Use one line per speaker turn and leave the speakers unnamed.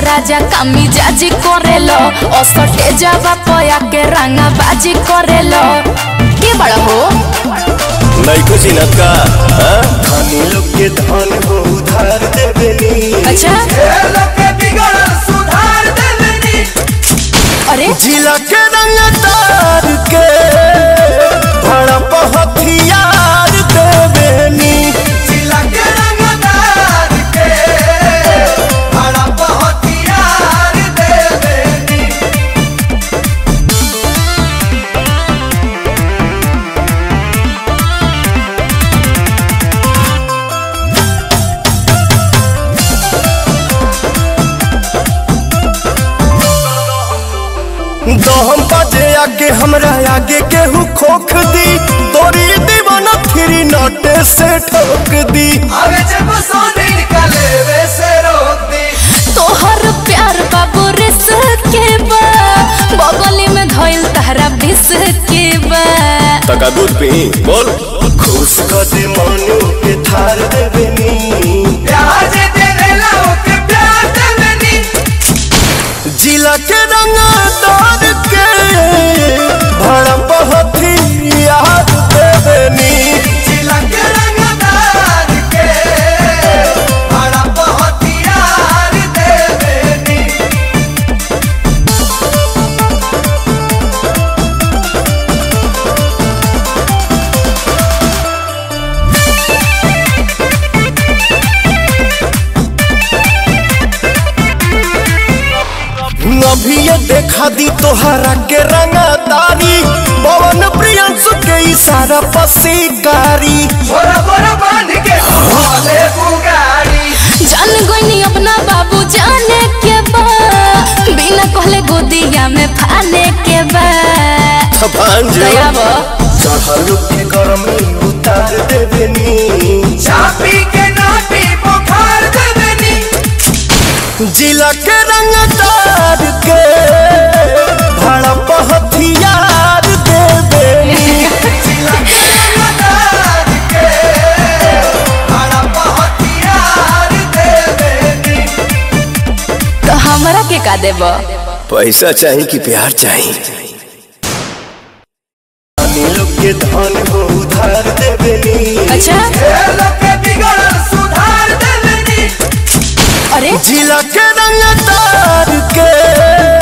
राजा कामी जाजी करेलो असटे जावा पया के रंगा बाजी करेलो के बड़ा हो
नैको चिनत का हाँ?
धनी लोग के धन हो उधार देवेनी
अच्छा अरे
जिला के रंगदार के भड़प हथियार देवेनी दहम बाजे आगे हमरा आगे केहू खोख दी तोरी दीवाना फिरी नोटे से ठोक दी
तोहर प्यार बाबू रिस के बा बगली में धइल तहरा बिस के बा
तका दूध पी बोल
खुश कर दे मनु के थार देवेनी जिला के रंगदार के भड़प हथियार देवेनी अभी ये देखा दी तोहरा के रंगदारी पवन प्रियंसु के इशारा पसीकारी
जान गईनी अपना बाबू जाने के बा बिना कहले गोदिया में फाने के बा
भांज
दया बा
चढ़ल के गर्मी उतार देवेनी
चापी के नाटी बुखार देवेनी
जिला के रंगदार के भड़प हथियार देवेनी
तो हमरा के का देबा
पैसा चाहिए कि प्यार चाहिए
धनी लोग के धन हो उधार देवेनी
अच्छा
सुधार देवेनी
अरे
जिला के रंगदार के